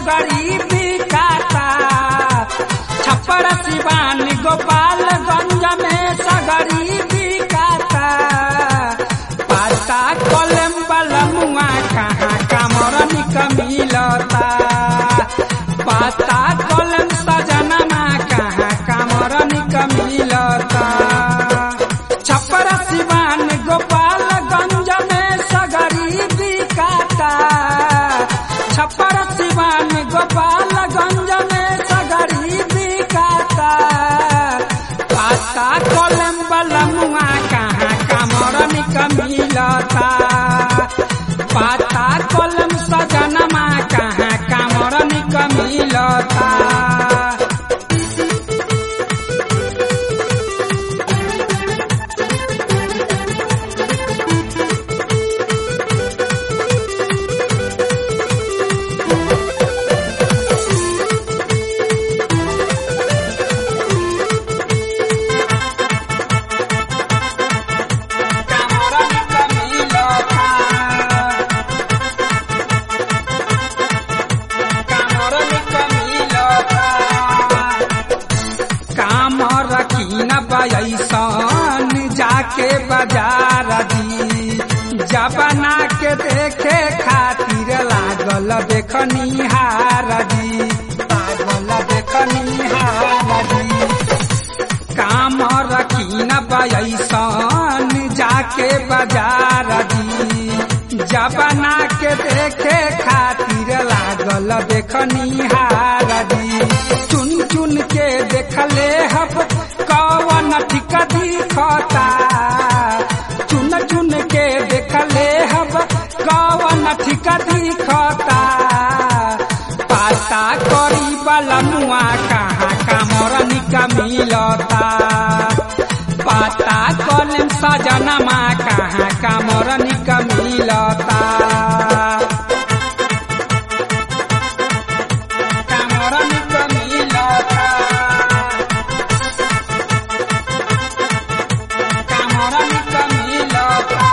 सगरी बिकाता छप्पर सिवान गोपालगंज में सगरी बिकाता पाता कलम बलमुआ कहाँ कामरन क मिलता पाता कलम सजनमा कहाँ कामरन क मिलता छप्पर सिवान गोपालगंज में सगरी बिकाता छप्पर सिवान गोपालगंज में सगरी बिकाता पाता कलम बलमुआ कहाँ कामरन क मिलता पाता कलम सजनमा कहाँ कामरन क मिलता कामरन क मिलता कामरन क मिलता काम रखी न बैसन जाके बाजार दी जबना के देखे खातिर लागल देखनी हार दी लागल देखनी हार दी काम रखी न बैसन जाके बाजार दी जबना के देखे खातिर लागल देखनी हार दी चुन चुन के देखले हब कवन ठीक दिखता चुन चुन के देखले हब कवन ठीक दिखता पाता करी बलमुआ कहाँ कामरन का मिलता पाता कलम सजनमा कहाँ कामरन का मिलता कामरन का मिलता कामरन का मिलता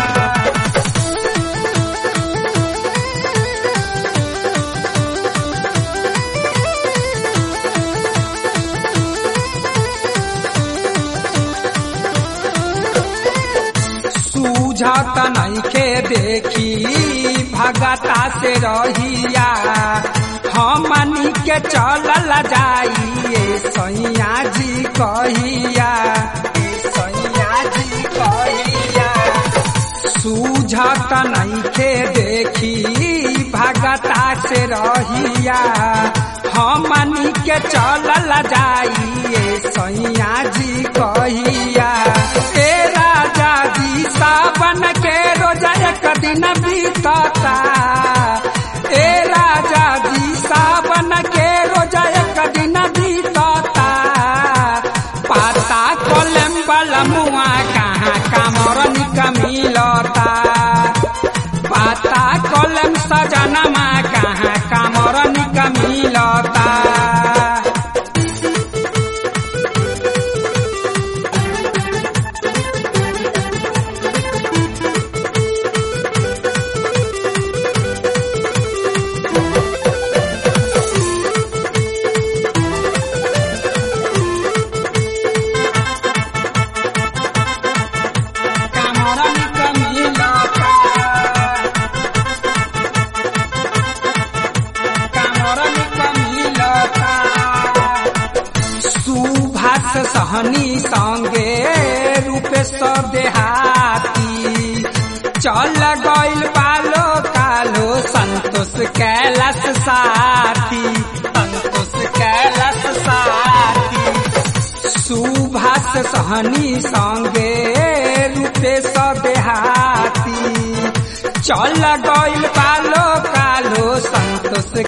सूझत नइखे देखी भगता से रहिया हमनी के चलल जाइए सैया जी कहिया सैया जी कहिया सूझत नइखे देखी भगता से रहिया हमनी के चलल जाइए सैया जी कहिया ए राजा जी सावन के रोजा एक दिन बीतता ए राजा जी सावन के रोजा एक दिन बीतता पाता कलम बलमुआ कहाँ कामरन का मिलता पाता कलम सजनमा कहाँ कामरन का मिलता कामरन का मिलता कामरन का मिलता सुभाष सहनी संगे रूपेश्वर देहाती चल गइल पालो कालो संतोष कैलाश साथी संतोष कैलाश साथी सुभाष सहनी संगे रूपेश देहाती चल गइल पालो कालो संतोष